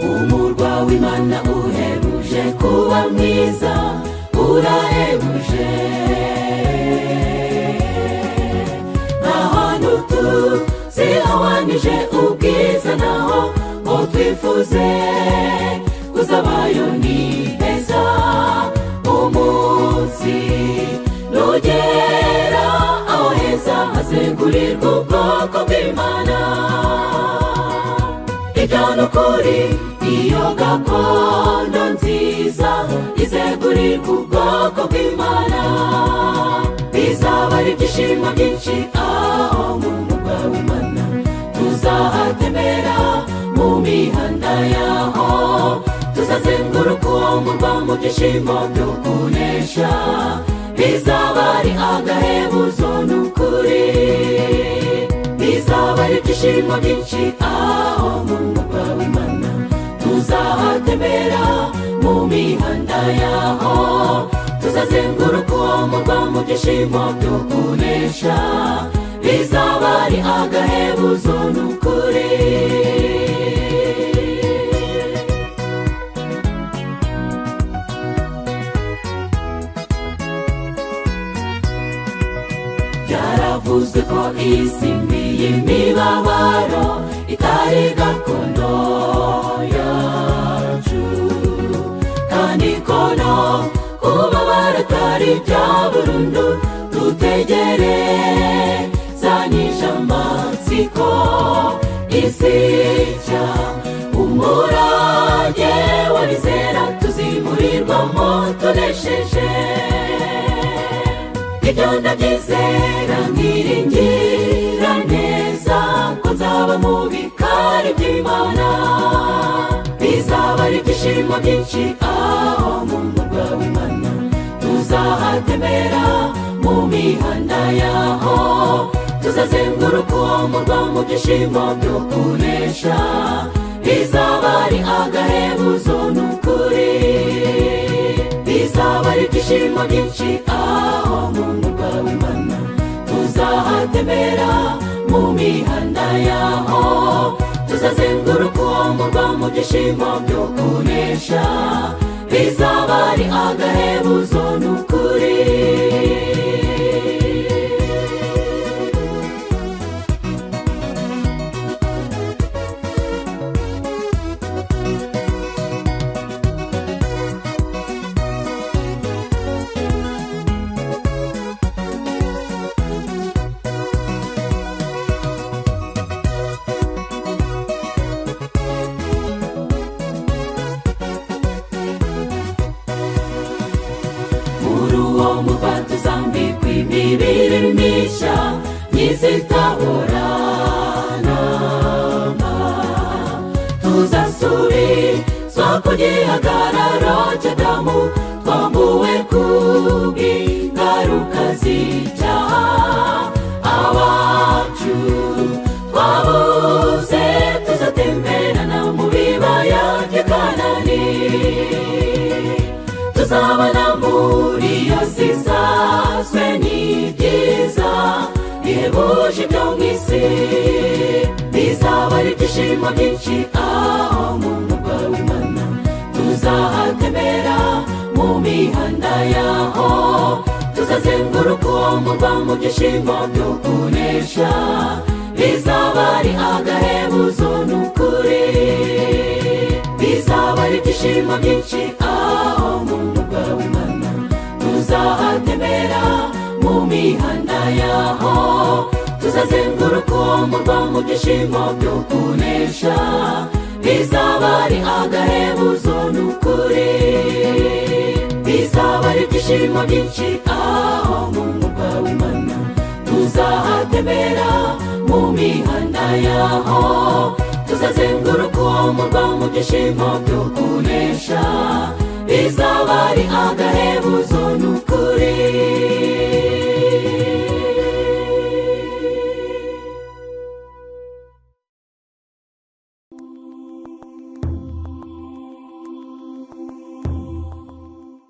umurwa w'imana uhebuje kuba mwiza urahebuje ahantu tuzihabanyije ubwiza naho ngo twifuze kuzabayo ni heza umunsi nugera aho heza hazengurirwa ubwoko bw'imana ijyana ukuri iyo gakondo nziza izegurirwa ubwoko bw'imana bizaba ari ibyishimo byinshi aho mu mugwa w'imana tuzahatembera mu mihanda yaho tuzazenguruka uwo murwa mu byishimo byo kunesha bizaba ari agahebuzo n'ukuri bizaba ari ibyishimo byinshi aho mu mugwa w'imana tuzahatembera mu mihanda yaho tuzazenguruka uwo murwa mu byishimo byo kunesha bizaba ari agahebuzo n'ukuri byaravuzwe ko isi mbi y'imibabaro itari gakondo yacu kandi kono kubabara atari bya burundu dutegerezanyije amatsiko isi nshya umurage w'abizera tuzimurirwamo tunesheje ibyo ndabyizera nkiringira neza ko nzaba mu bikari by'imana bizaba ari ibyishimo byinshi aho mu murwa w'imana tuzahatembera mu mihanda yaho tuzazenguruka uwo murwa mu byishimo byo kunesha bizaba ari agahebuzo n'ukuri bizaba ari ibyishimo byinshi aho mu murwa w'imana tuzahatembera mu mihanda yaho tuzazenguruka uwo murwa mu byishimo byo kunesha bizaba ari agahebuzo n'ukuri muri uwo murwa tuzambikwa imibiri mishya n'izitaburanama tuzasubizwa ku gihagararo cy'adamu twambuwe ku bw'ingaruka z'icyaha abacu twabuze tuzatemberana mu bibaya by'akanani tuzabana muri iyo si isanzwe n'ibyiza bihebuje ibyo mu isi bizaba ari ibyishimo byinshi aho mu murwa w'imana tuzahatembera mu mihanda yaho tuzazenguruka uwo murwa mu byishimo byo kunesha bizaba ari agahebuzo n'ukuri bizaba ari ibyishimo byinshi aho mu murwa w'imana tuzahatembera mu mihanda yaho tuzazenguruka uwo murwa mu byishimo byo kunesha bizaba ari agahebuzo n'ukuri bizaba ari ibyishimo byinshi aho mu murwa w'imana tuzahatembera mu mihanda yaho tuzazenguruka uwo murwa mu byishimo byo kunesha bizaba ari agahebuzo n'ukuri